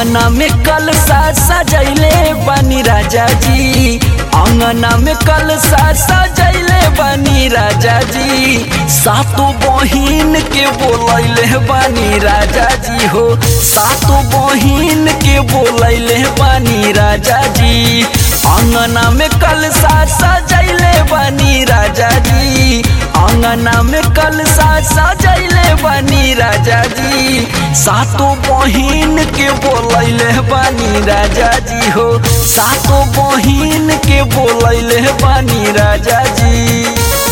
अंगना में कलसा सजैले बनी राजा जी अंगना में कलसा सजैले बनी राजा जी सातो बहिन के बोलैले बनी राजा जी हो सातो बहिन के बोलैले बनी राजा जी अंगना में कलसा सजैले बनी राजा जी अंगना में कलसा सजैले बनी राजा जी सातो बहिन के बोलैले बनी राजा जी हो सातो बहिन के बोलैले बनी राजा जी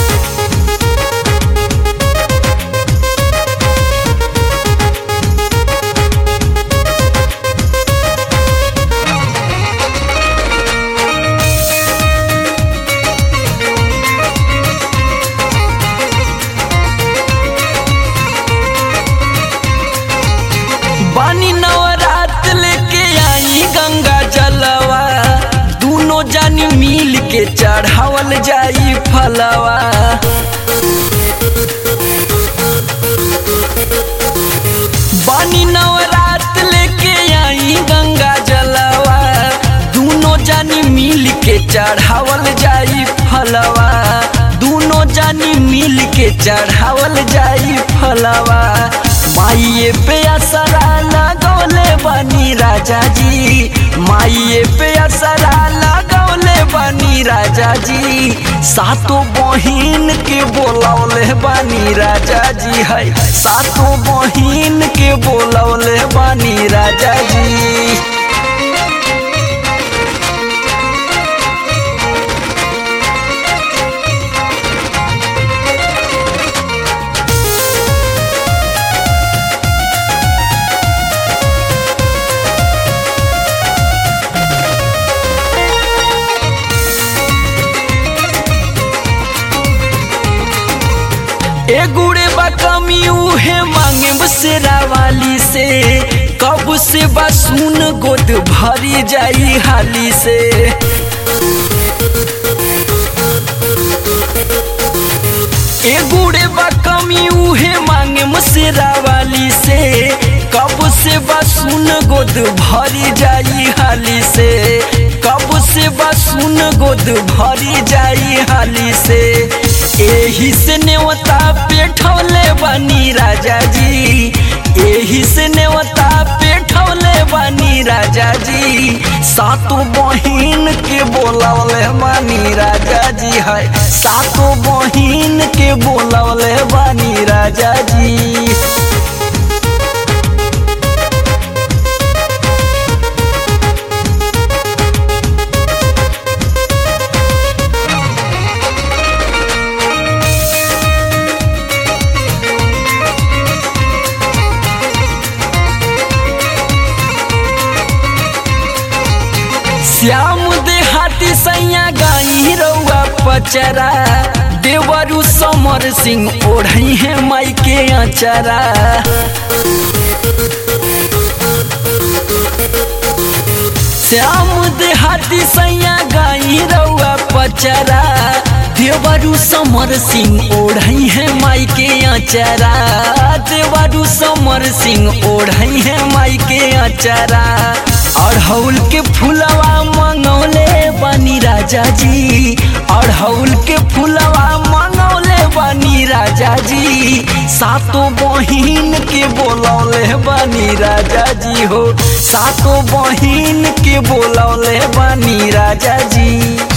बानी नवरात लेके आई गंगा जलवा दोनों जानी मिल के चढ़ावल जाई फलवा बानी नवरात लेके आई गंगा जलवा दोनों जानी मिल के चढ़ावल जाई फलवा दोनों जानी मिल के चढ़ावल जाई फलवा माइये पे असरा लगौले बनी राजा जी माइये पे असरा लगौले बनी राजा जी सातो बहिन के बोलौले बनी राजा जी है सातो बहिन के बोलौले बनी राजा जी ए गुड़े बा कमी उहे मांगे बसेरा वाली से कब से बा सुन गोद भरी जाई हाली से ए गुड़े बा कमी उहे मांगे मसेरा वाली से कब से बा सुन गोद भरी जाई हाली से कब से बा सुन गोद भरी जाई हाली से एही से नेवता पेठौले बनी राजा जी एही से नेवता पेठौले बनी राजा जी सातो बहिन के बोलौले बनी राजा जी है सातो बहिन के बोलौले बनी राजा जी श्याम देहाती सैया गाई रउआ पचरा देवरु समर सिंह ओढ़ई है माई के अचरा श्याम देहाती सैया गाई रउआ पचरा देवरु समर सिंह ओढ़ई है माई के अचरा देवरु समर सिंह ओढ़ई है माई के अचरा अड़हौल के फुलवा मंगौले बनी राजा जी अड़हौल के फुलवा मंगौले बनी राजा जी सातो बहिन के बोलौले बनी राजा जी हो सातो बहिन के बोलौले बनी राजा जी